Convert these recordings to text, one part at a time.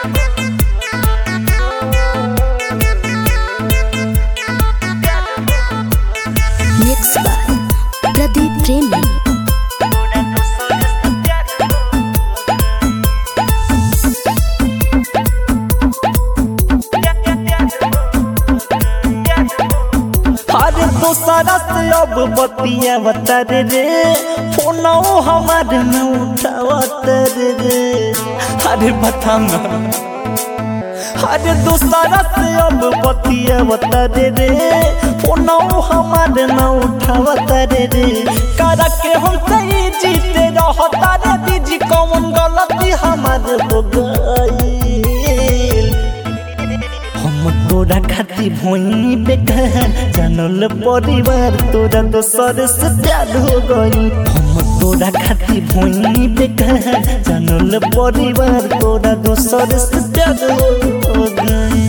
Mixed by Pradeep Premi. अरे दोसरा से अब बतिया बतर रे फोनो हमार न उठावत रे अरे बता ना अरे दोसरा से अब बतिया बतर रे फोनो हमार न उठावत रे करा के हम सही जीते रहता रे दीजी कौन गलती हमार हो गई हम तोरा खातिर भोइनी बेकार जानल परिवार तोरा दोसर से प्यार हो गई हम तोरा खातिर भोइनी बेकार जानल परिवार तोरा दोसर से प्यार हो गई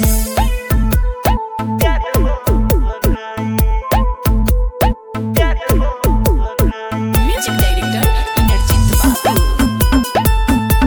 Music Director Inderjit Babu.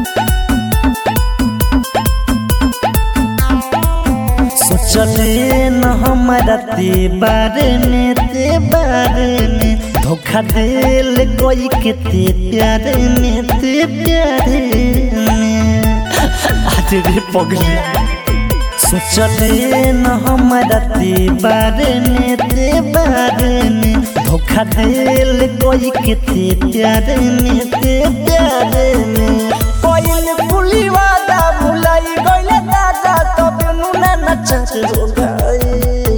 सोचले न हमारा ते बारे में ते बारे में धोखा दिल कोई के ते प्यारे में ते प्यारे में आज रे पगली सोचले न हमारा ते बारे में ते बारे में धोखा दिल कोई के ते प्यारे में ते प्यारे में कोई पुली वादा भुलाई गइले दादा तब नुना नचत हो गई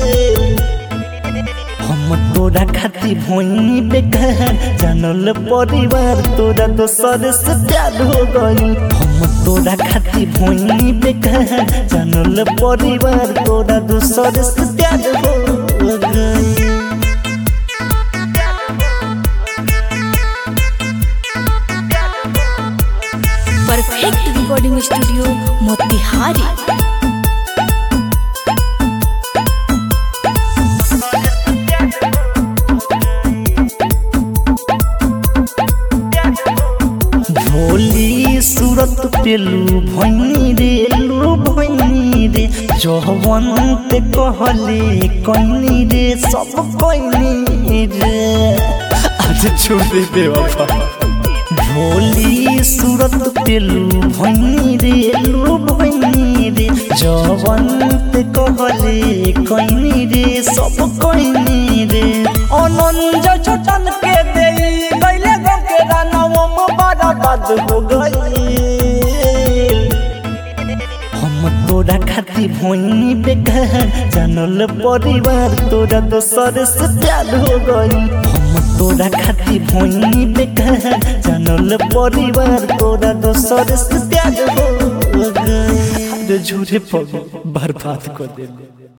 हम तोरा खातिर भोइनी बेकार जानल परिवार तोरा दोसर से प्यार हो गई हम तोरा खातिर भोइनी बेकार जानल परिवार तोरा दोसर से प्यार हो गई Perfect Recording Studio, Motihari. भोली सूरत पेलू भैनी रे लू भैनी रे जवन ते कहले कैनी रे सब कैनी रे आज छोड़ दे बेवफा भोली सूरत पेलू भैनी रे लू भैनी रे जवन ते कहले कैनी रे सब कैनी रे अनंज छोटन के देई गइले गो के रानवम बर्बाद हो गई हम तोरा खातिर भोइनी बेकार जानल परिवार तोरा दोसर से प्यार हो गई हम तोरा खातिर भोइनी बेकार जानल परिवार तोरा दोसर से प्यार हो गई अरे झूठे पग बर्बाद कर देले